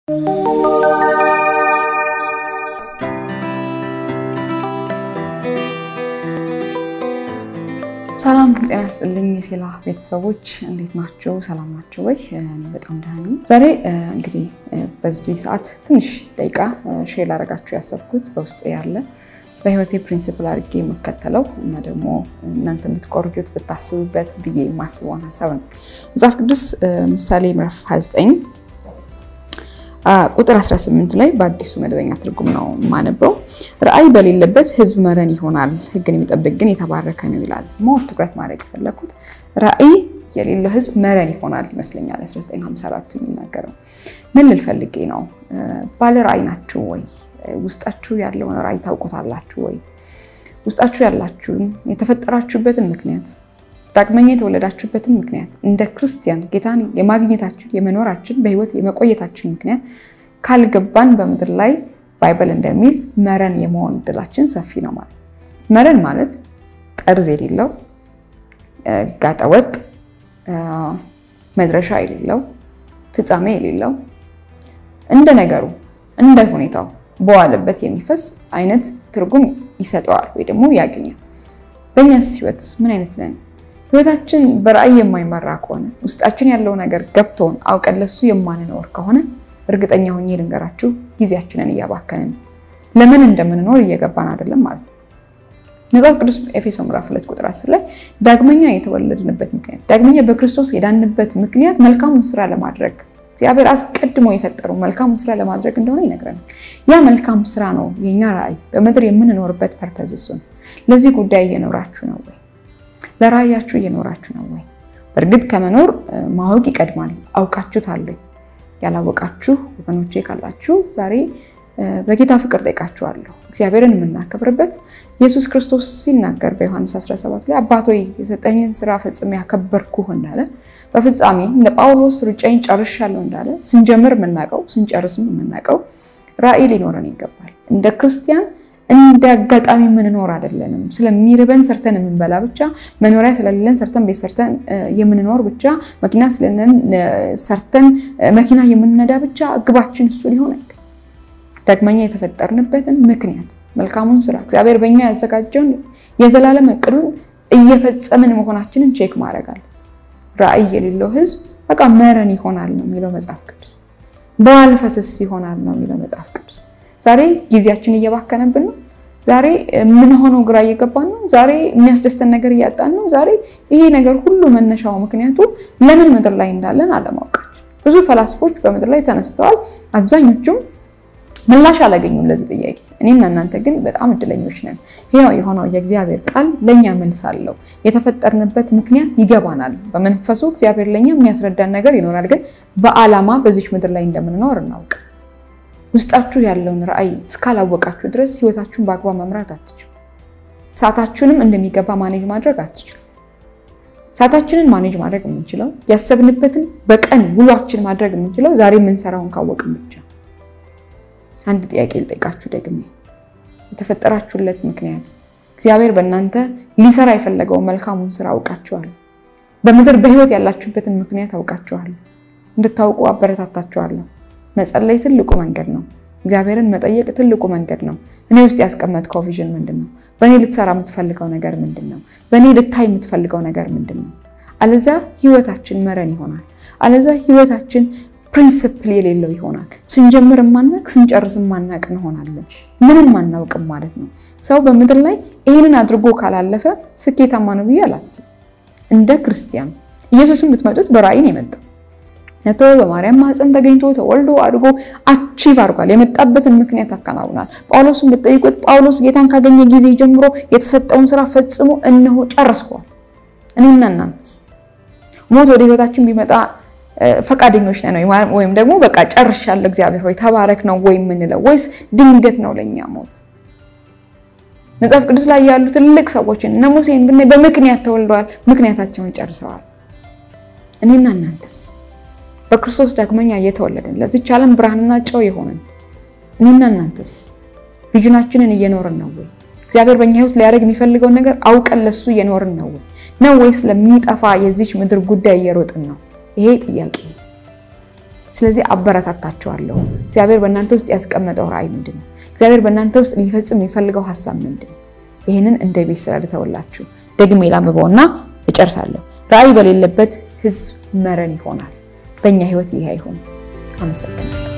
ሰላም ጤና ስጥልኝ የሴላ ቤተሰቦች እንዴት ናቸው? ሰላም ናቸው ወይ? እኔ በጣም ደህና ነኝ። ዛሬ እንግዲህ በዚህ ሰዓት ትንሽ ደቂቃ ሼር ላደርጋችሁ ያሰብኩት በውስጥ ያለ በህይወቴ ፕሪንሲፕል አድርጌ የምከተለው እና ደግሞ እናንተ የምትቆርጁት ብታስቡበት ብዬ የማስበውን ሀሳብ ነው። መጽሐፍ ቅዱስ ምሳሌ ምዕራፍ 29 ቁጥር 18 ላይ በአዲሱ መደበኛ ትርጉም ነው የማነበው። ራእይ በሌለበት ህዝብ መረን ይሆናል፣ ህግን የሚጠብቅ ግን የተባረከ ነው ይላል። ሞር ትኩረት ማድረግ የፈለኩት ራእይ የሌለው ህዝብ መረን ይሆናል ይመስለኛል። 1954 የሚናገረው ምን ልል ፈልጌ ነው? ባለ ራእይ ናችሁ ወይ? ውስጣችሁ ያለውን ራእይ ታውቁታላችሁ ወይ? ውስጣችሁ ያላችሁን የተፈጠራችሁበትን ምክንያት ዳግመኛ የተወለዳችሁበትን ምክንያት እንደ ክርስቲያን ጌታን የማግኘታችን የመኖራችን በህይወት የመቆየታችን ምክንያት ካልገባን በምድር ላይ ባይበል እንደሚል መረን የመሆን እድላችን ሰፊ ነው ማለት መረን ማለት ጠርዝ የሌለው ጋጠወጥ መድረሻ የሌለው ፍጻሜ የሌለው እንደ ነገሩ እንደ ሁኔታው በዋለበት የሚፈስ አይነት ትርጉም ይሰጠዋል ወይ ደግሞ ያገኛል። በእኛስ ህይወት ምን አይነት ነን? ህይወታችን በራእይ የማይመራ ከሆነ ውስጣችን ያለው ነገር ገብቶን አውቀን ለሱ የማንኖር ከሆነ እርግጠኛ ሆኜ ልንገራችሁ ጊዜያችንን እያባከንን ለምን እንደምንኖር እየገባን አይደለም ማለት ነው። መጽሐፍ ቅዱስ ኤፌሶ ምዕራፍ 2 ቁጥር 10 ላይ ዳግመኛ የተወለድንበት ምክንያት ዳግመኛ በክርስቶስ የዳንበት ምክንያት መልካሙን ስራ ለማድረግ እግዚአብሔር አስቀድሞ የፈጠረው መልካሙን ስራ ለማድረግ እንደሆነ ይነግረናል። ያ መልካም ስራ ነው የኛ ራእይ፣ በምድር የምንኖርበት ፐርፐዝ እሱ ነው። ለዚህ ጉዳይ እየኖራችሁ ነው ወይ? ለራእያችሁ እየኖራችሁ ነው ወይ? በእርግጥ ከመኖር ማወቅ ይቀድማል። አውቃችሁታል ወይ? ያላወቃችሁ ወገኖቼ ካላችሁ ዛሬ በጌታ ፍቅር ጠይቃችኋለሁ። እግዚአብሔርን የምናከብርበት ኢየሱስ ክርስቶስ ሲናገር በዮሐንስ 17 ላይ አባት ሆይ የሰጠኝን ስራ ፈጽሜ ያከበርኩህ እንዳለ በፍጻሜ እንደ ጳውሎስ ሩጫዬን ጨርሻለሁ እንዳለ ስንጀምር የምናውቀው ስንጨርስም የምናውቀው ራእይ ሊኖረን ይገባል። እንደ ክርስቲያን እንደ አጋጣሚ የምንኖር አይደለንም። ስለሚርበን ሰርተን የምንበላ ብቻ፣ መኖሪያ ስለሌለን ሰርተን ቤት ሰርተን የምንኖር ብቻ፣ መኪና ስለሌለን ሰርተን መኪና የምንነዳ ብቻ ግባችን እሱ ሊሆን አይገባም። ዳግመኛ የተፈጠርንበትን ምክንያት መልካሙን ስራ እግዚአብሔር በእኛ ያዘጋጀውን የዘላለም እቅዱን እየፈጸምን መሆናችንን ቼክ ማድረግ አለ። ራእይ የሌለው ህዝብ በቃ መረን ይሆናል ነው የሚለው መጽሐፍ ቅዱስ። በዋል ፈሰስ ይሆናል ነው የሚለው መጽሐፍ ቅዱስ። ዛሬ ጊዜያችን እየባከነብን ነው። ዛሬ የምንሆነው ግራ እየገባን ነው። ዛሬ የሚያስደስተን ነገር እያጣን ነው። ዛሬ ይሄ ነገር ሁሉ መነሻው ምክንያቱ ለምን ምድር ላይ እንዳለን አለማወቃችን። ብዙ ፈላስፎች በምድር ላይ ተነስተዋል። አብዛኞቹም ምላሽ አላገኙም ለዚህ ጥያቄ። እኔና እናንተ ግን በጣም እድለኞች ነን። ሕያው የሆነው የእግዚአብሔር ቃል ለእኛ መልስ አለው። የተፈጠርንበት ምክንያት ይገባናል። በመንፈሱ እግዚአብሔር ለእኛ የሚያስረዳን ነገር ይኖራል። ግን በዓላማ በዚች ምድር ላይ እንደምንኖር እናውቅ። ውስጣችሁ ያለውን ራእይ እስካላወቃችሁ ድረስ ህይወታችሁን በአግባብ መምራት አትችሉ። ሰዓታችሁንም እንደሚገባ ማኔጅ ማድረግ አትችሉ። ሰዓታችንን ማኔጅ ማድረግ የምንችለው ያሰብንበትን በቀን ውሏችን ማድረግ የምንችለው ዛሬ የምንሰራውን ካወቅን ብቻ። አንድ ጥያቄ ልጠይቃችሁ ደግሜ፣ የተፈጠራችሁለት ምክንያት እግዚአብሔር በእናንተ ሊሰራ የፈለገውን መልካሙን ስራ አውቃችኋል? በምድር በህይወት ያላችሁበትን ምክንያት አውቃችኋል? እንድታውቁ አበረታታችኋለሁ። መጸለይ ትልቁ መንገድ ነው። እግዚአብሔርን መጠየቅ ትልቁ መንገድ ነው። እኔ ውስጥ ያስቀመጥከው ቪዥን ምንድን ነው? በእኔ ልትሰራ የምትፈልገው ነገር ምንድን ነው? በእኔ ልታይ የምትፈልገው ነገር ምንድን ነው? አለዛ ህይወታችን መረን ይሆናል። አለዛ ህይወታችን ፕሪንስፕል የሌለው ይሆናል። ስንጀምር ማናቅ ስንጨርስ ማናቅ እንሆናለን። ምንም አናውቅም ማለት ነው። ሰው በምድር ላይ ይህንን አድርጎ ካላለፈ ስኬታማ ነው ብዬ አላስብም። እንደ ክርስቲያን ኢየሱስን ብትመጡት በራእይ ነው የመጣው ነቶ በማርያም ማህፀን ተገኝቶ ተወልዶ አድጎ አቺቭ አድርጓል። የመጣበትን ምክንያት አከናውናል። ጳውሎስን ብትጠይቁት ጳውሎስ ጌታን ካገኘ ጊዜ ጀምሮ የተሰጠውን ስራ ፈጽሞ እነሆ ጨርሷል። እኔና እናንተስ ሞት ወደ ህይወታችን ቢመጣ ፈቃደኞች ነን ወይም ደግሞ በቃ ጨርሻለሁ እግዚአብሔር ሆይ ተባረክ ነው ወይ የምንለው ወይስ ድንገት ነው ለእኛ ሞት? መጽሐፍ ቅዱስ ላይ ያሉ ትልቅ ሰዎችን እነ ሙሴን ብናይ በምክንያት ተወልደዋል፣ ምክንያታቸውን ጨርሰዋል። እኔና እናንተስ በክርስቶስ ዳግመኛ እየተወለድን ለዚች ዓለም ብርሃንና ጨው የሆንን እኔና እናንተስ ቪዥናችንን እየኖርን ነው ወይ? እግዚአብሔር በእኛ ህይወት ሊያደርግ የሚፈልገውን ነገር አውቀን ለሱ እየኖርን ነው ወይ? ነው ወይስ ለሚጠፋ የዚች ምድር ጉዳይ እየሮጥን ነው? ይሄ ጥያቄ ስለዚህ አበረታታችኋለሁ። እግዚአብሔር በእናንተ ውስጥ ያስቀመጠው ራዕይ ምንድን ነው? እግዚአብሔር በእናንተ ውስጥ ሊፈጽም የሚፈልገው ሀሳብ ምንድን ነው? ይህንን እንደ ቤት ስራ ልተውላችሁ። ደግሜ ላንብበውና እጨርሳለሁ። ራዕይ በሌለበት ህዝብ መረን ይሆናል። በእኛ ህይወት ይህ አይሆንም። አመሰግናለሁ።